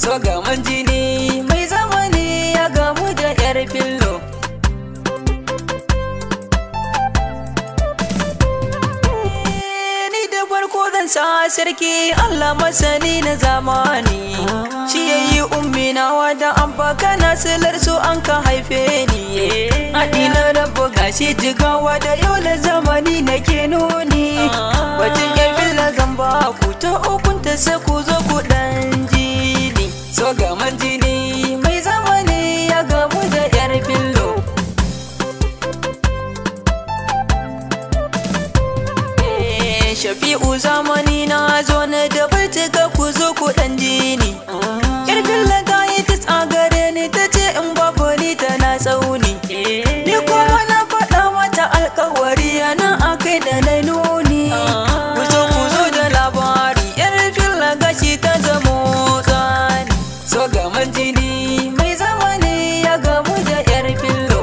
so gaman jini mai zamani ya gamu da yar fillo ni da farko zan sa sarki Allah masani na zamani shi yayi ummi na wada abba kana silar su an ka haife ni haɗi na rabu gashi jigawa da yau da zamani na ke nuni wajen yar filla zan ba ku ta ukunta sai ku zo ku dan jini so gaman jini mai zamani ya gamu da yar fillo Shafi'u zamani na zo na da baituka ku zo ku dan jini Yar filla ta yi tis a gare ni ta ce in babu ni tana tsauni Ni kuma na faɗa mata alkawari yana a kai da na nuni Ku zo ku zo da labari yar filla gashi ta zamo tsani So gaman jini mai zamani ya gamu da yar fillo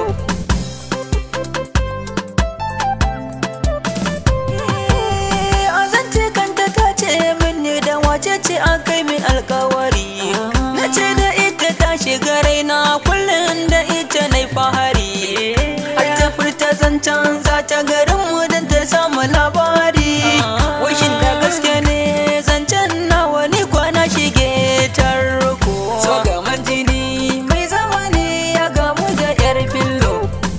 a zance kanta ta ce min da wace ce an kai min alkawari na ce da ita ta shiga raina kullum da ita na fahari har ta furta zancen za ta garin mu don ta samu labari washin da gaske ne zancen nawa ni kwana shige tarko so gaman jini mai zamani ya gamu da yar fillo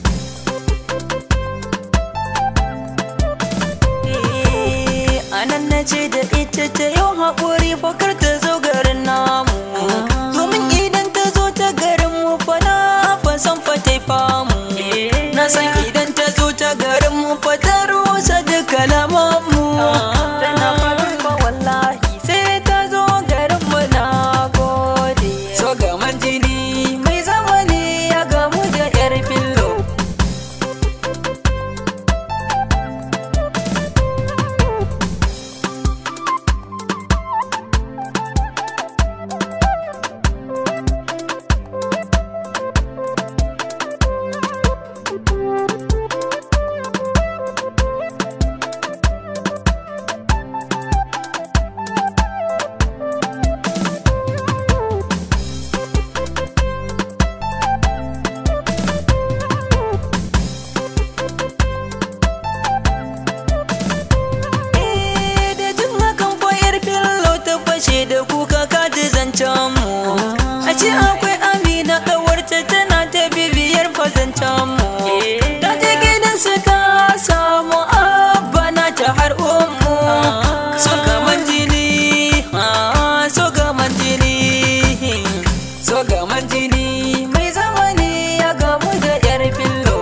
anan na ce da ita ta yau haƙuri fakar ta zo garin namu domin idan ta zo ta garin mu fa na fa san fa ta famu na san idan ta zo ta garin mu fa ta rusa duka lamanmu tana faɗin fa wallahi sai ta zo garin mu na gode so gaman jini mai zamani ya gamu da yar fillo da jin hakan fa yar fillo ta fashe da kuka kaji zancen mu a ce akwai amina kawarta tana ta bibiyar fa zancen mu ta je gidan su ta samu abba na ta har ummu so gaman jini ah, so gaman jini so gaman jini mai zamani ya gamu da yar fillo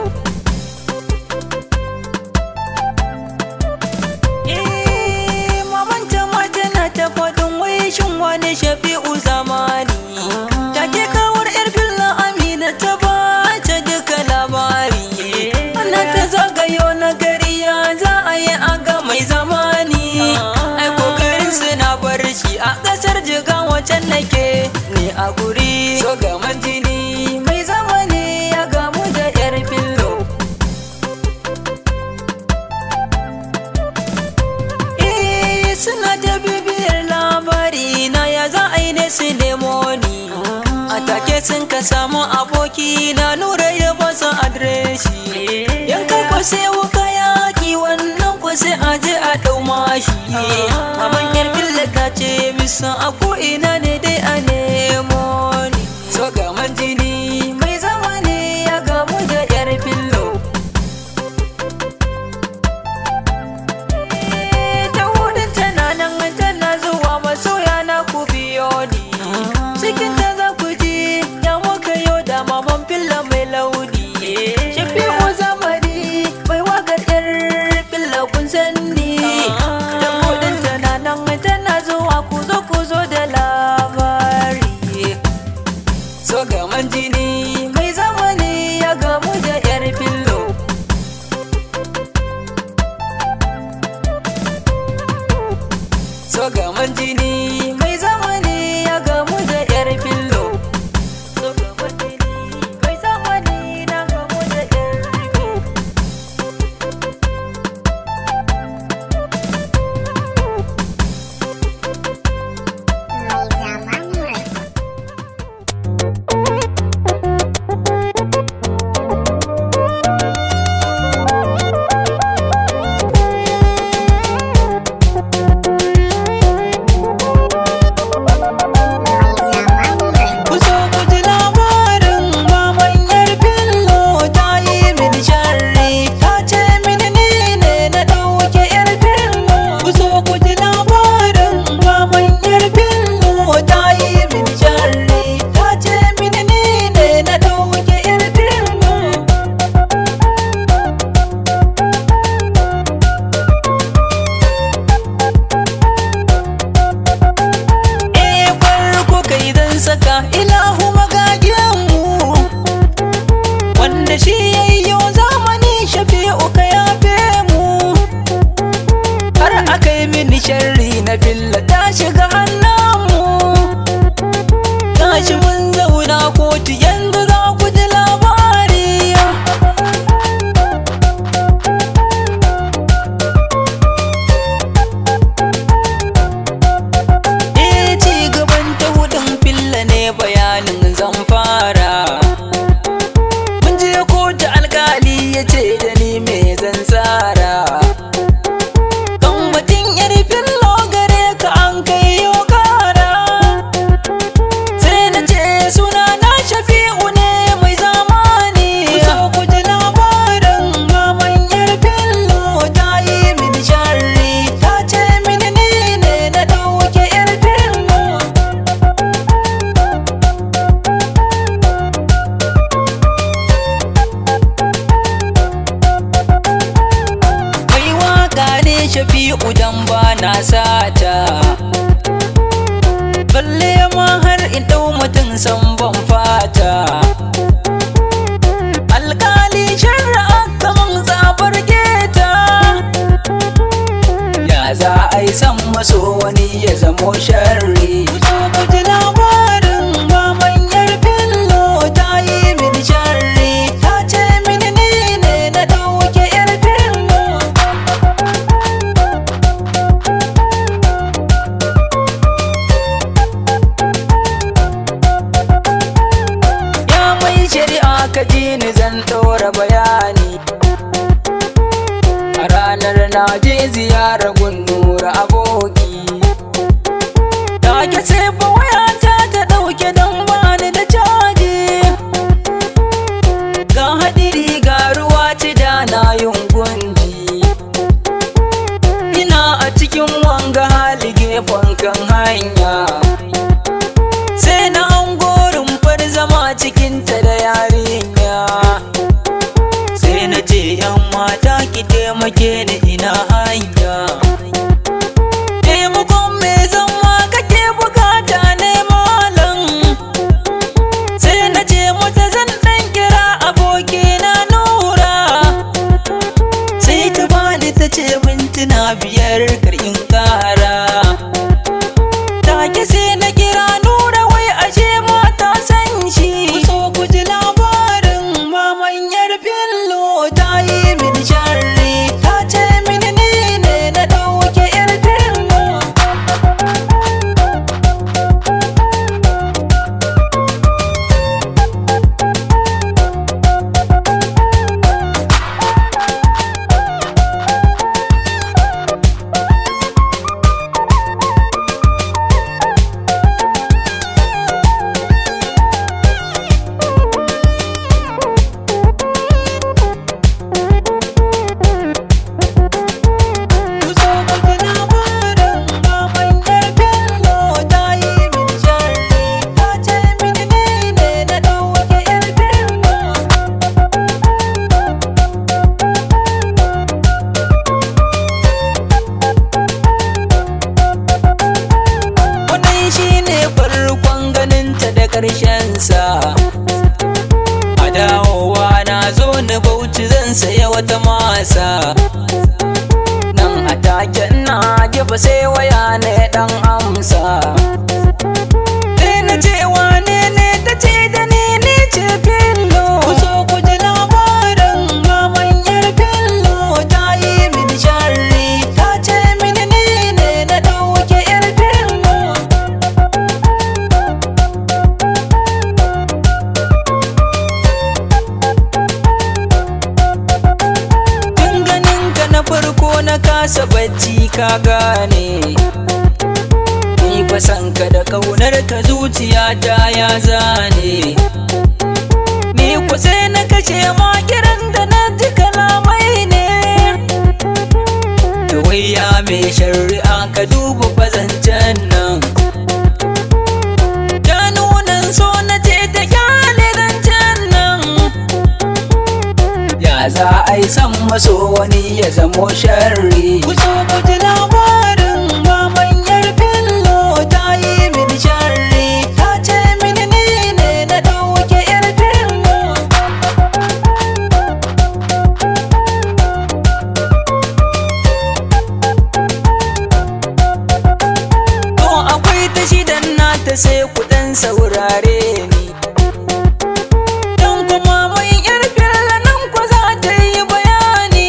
Eh, mamanta ma tana ta faɗin wai shin wani shafi'u zamani take kawar yar filla amina ta ba ta duka labari ana ta zagayo na gari ya za a yi aga mai zamani ai kokarin suna bar shi a ƙasar jiga wacan nake ne a guri so gaman jini mai zamani ya gamu da yar fillo Eh, suna ta bibiyar labari na ya za a yi ne su nemo ni a take sun ka samu aboki na nura ya basa adireshi yanka ko sai wuka yaki wannan ko sai a je a ɗau mashi maman yar filla ta ce bisa a ko ina ne dai a nemo ni so gaman jini mai zamani ya gamu da yar fillo ta hudun tana nan tana zuwa masoya na ku biyo ni cikin ta za ku ji ya muka yau da maman filla mai launi shafi'u zamani mai wakar yar filla kun sanni ta hudun tana nan tana zuwa ku zo ku zo da labari saka ilahu magagiyanmu wanda shi yayyo zamani shafi'u ka yafe mu har aka yi mini sharri na filla ta shiga hannunmu tashi mun zauna kotu yanzu za ku ji labari Eh ci gaban ta hudun filla ne bayanin zan fara Mun je kotu alkali ya ce da ni me zan tsara Kan mutum yar fillo gare ka an kai yau kara Sai na ce suna na shafi'u ne mai zamani Kusa ku ji labarin maman yar fillo ta yi mini sharri Ta ce mini ni ne na ɗauke yar fillo Mai waka ne shafi'u dan ba na sata Balle ma har in ɗau mutum san ban fata Alkali shari'a kaman zabar keta Ya za a yi san maso wani ya zamo sharri Ku ji labarin maman yar fillo ta yi mini sharri Ta ce mini ni ne na ɗauke yar fillo Ya mai shari'a ka ji ni zan ɗora bayani A ranar na je ziyarar gunnura aboki Ta ke sai fa wayata ta ɗauke don bani da caji Ga haɗiri ga ruwa ci da na yin gunji Ina a cikin wanga hali gefen kan hanya sai na angorin far zama cikinta da yarinya sai na ce yan mata ki taimake ni ina hanya taimakon me zama kake bukata ne malam sai na ce mata zan dan kira abokina nura sai ta bani ta ce mintuna biyar kar in kara take sai na kira nura wai ashe mata san shi so ku ji labarin maman yar fillo ta yi min sharri ta ce mini ni ne na ɗauke yar fillo Ku so ku ji labarin maman yar fillo ta yi min sharri ta ce mini ni ne na ɗauke yar fillo Wannan shi ne farkon ganinta da ƙarshensa A dawowa na zo ni bauchi zan saya wata masa Nan a taken na gefe sai waya ne ɗan amsa Sai na ce wane ne ta ce da ni ni ce fillo Ku so ku ji labarin maman yar fillo ta yi mini sharri Ta ce mini ni ne na ɗauke yar fillo Tun ganin ka na farko na kasa bacci ka gane Ni fa san ka da kaunar ka zuciya ta ya zane Ni ku sai na kashe ma kiran da na ji kalamai ne To wai ya mai shari'a ka duba fazancen nan Ta nunan so na ce ta kyale zancen nan Ya za a yi san maso wani ya zamo sharri Ku so ku ji labarin maman yar fillo ta yi mini sharri Ta ce ta sai kuɗin saurare ni dan kuma mai yar filla nan ko za ta yi bayani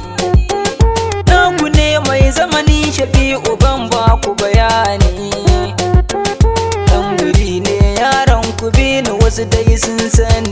naku ne mai zamani shafi'u ban ba ku bayani dan guri ne yaran ku bi ni wasu dai sun sani